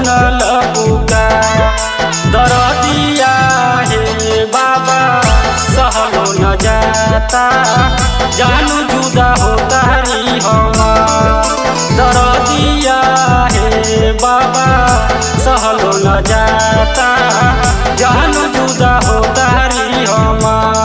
सुनल पुकार दरदिया हे बाबा सहलो न जाता जानू जुदा हो तारी हम दरदिया हे बाबा सहलो न जाता जानू जुदा हो तारी हम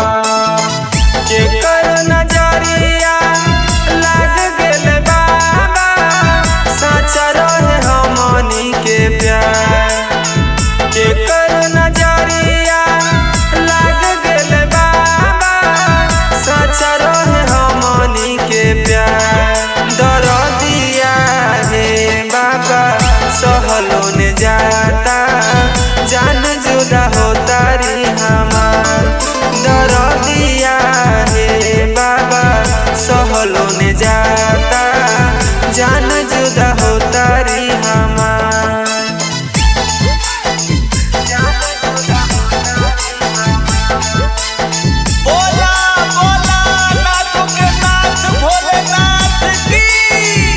जेकर नजरिया लाग गेल बाबा सच्चा रहे हमनी के प्यार जेकर नजरिया लाग गेल बाबा सच्चा रहे हमनी के प्यार दरदिया हे बाबा सहलो ने जाता जान जुदा हो तारी हमार दरदिया हे बाबा सहलो ने जाता जान जुदा हो तारी हमार बोला बोला नाथ के नाथ भोलेनाथ की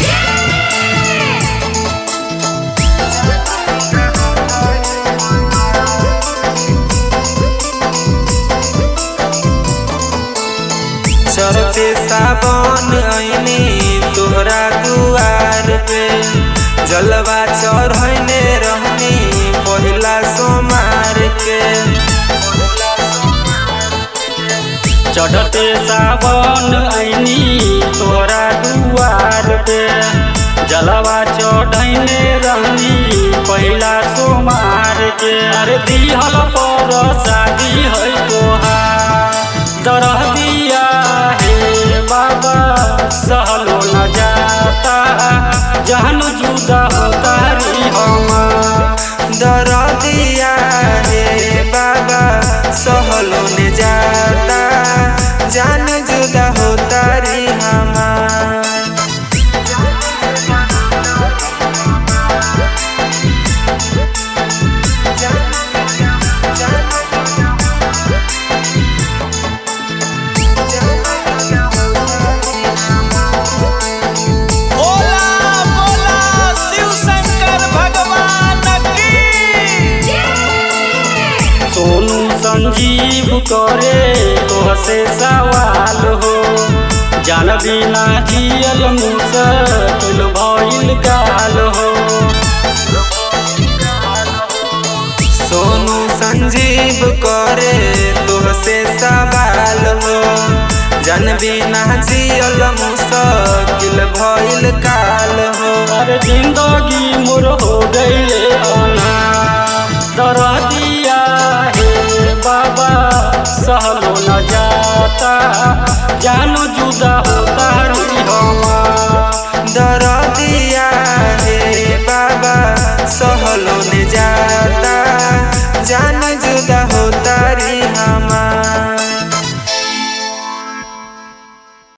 चलते सावन ऐनी तोहरा दुआर पे जलवा चढ़ने रहनी पहिला सोमार के चढ़ते सावन ऐनी तोरा दुआर पे जलवा चढ़ैने रहनी पहिला सोमार के अरे दिहल पर शादी है तोहार दरह दिया हे बाबा सहलो न जाता जहन जुदा हो तारी हम दरदिया हे बाबा सहलो ने जाता जान जुदा हो तारी हमार बोला बोला शिव शंकर भगवान की सोनू संजीव करे तोहसे सवाल हो जान बिना जियल मुसकिल भइल काल हो सोनू संजीव करे तुहसे सवाल हो जन बिना जियल मुश्किल भइल काल हो अरे जिंदगी मोर हो गईले अनार दरदिया हे बाबा सहलो न जाता जानो जुदा हो तारी हम दरदिया हे बाबा सहलो ने जाता जान जुदा हो तारी हम